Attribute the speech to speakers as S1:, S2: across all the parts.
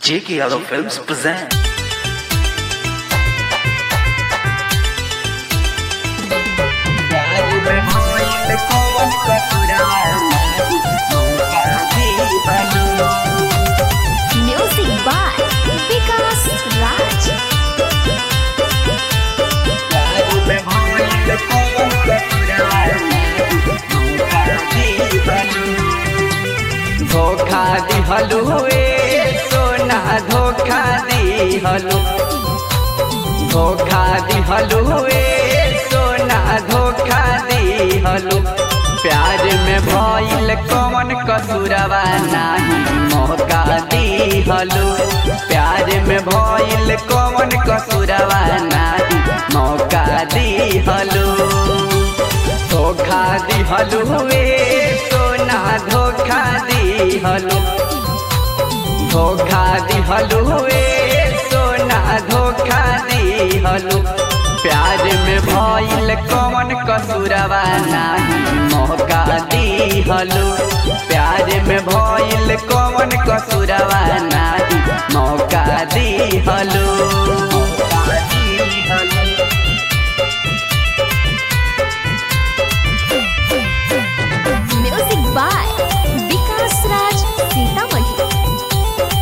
S1: J.K. Yadav Films present.
S2: Music by Vikas Raj.
S3: धोखा दिहलु ए सोना धोखा दिहलु धोखा दिहलु ए सोना धोखा दिहलु प्यार में भइल कौन कसूरवा नाही मौका दिहलु प्यार में भइल कौन कसूरवा नाही मौका दिहलु धोखा दिहलु ए सोना धोखा दिहलु धोखा दिहलु ए सोना धोखा दिहलु प्यार में भइल कौन कसूरवा नाही मौका दिहलु प्यार में भइल कौन कसूरवा नाही मौका दिहलु
S2: Music by Vikas Raj Sitamarhi.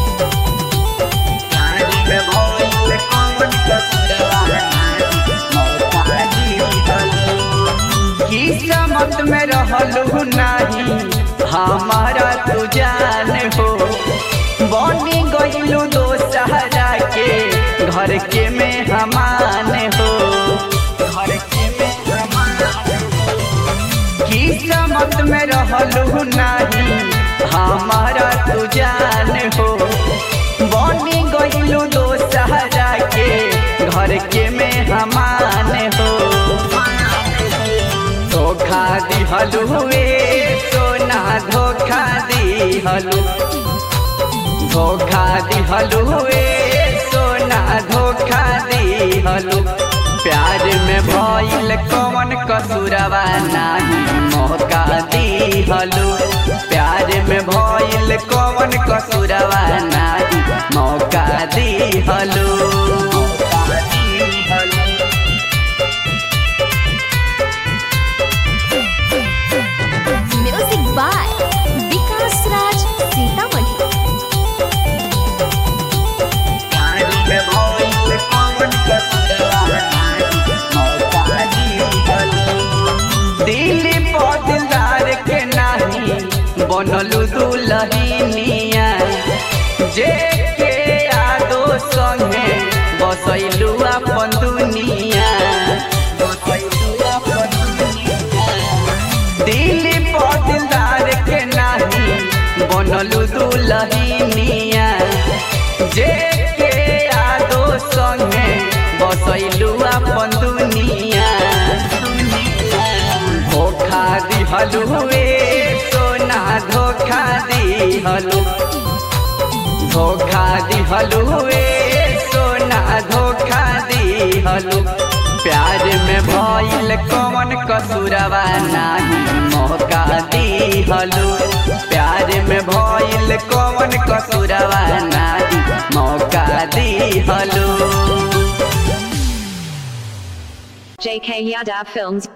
S3: किस्मत में रहलू नहीं हमारा तू जान हो बनी गईलू दो सहारा के घर के में हमान हो घर के में किस्मत में रहलू नहीं हमारा तू जान हो बनी गईलू दो सहारा के घर के में हमान हो धोखा दिहलु ए सोना धोखा दिहलु धोखा दिहलु ए सोना धोखा दिहलु प्यार में भइल कौन कसूरवा नाही मौका दिहलु प्यार में भइल कौन कसूरवा नाही मौका दिहलु
S2: Music by Vikas Raj Sitamarhi.
S3: Delhi पौधदार के नाही बनलू दुलहिनिया जे के यादो संगे बसैलू अपन दुनिया दिल्ली पौधदार के नाही बनलू दुलहिनिया जे के यादो संगे बसैलू अपन दुनिया धोखा दिहलु ए सोना धोखा दिहलु धोखा दिहलु ए सोना धोखा दिहलु प्यार में भइल कौन कसूरवा नाही मौका दिहलु प्यार में भइल कौन कसूरवा नाही मौका दिहलु
S4: JK Yadav Films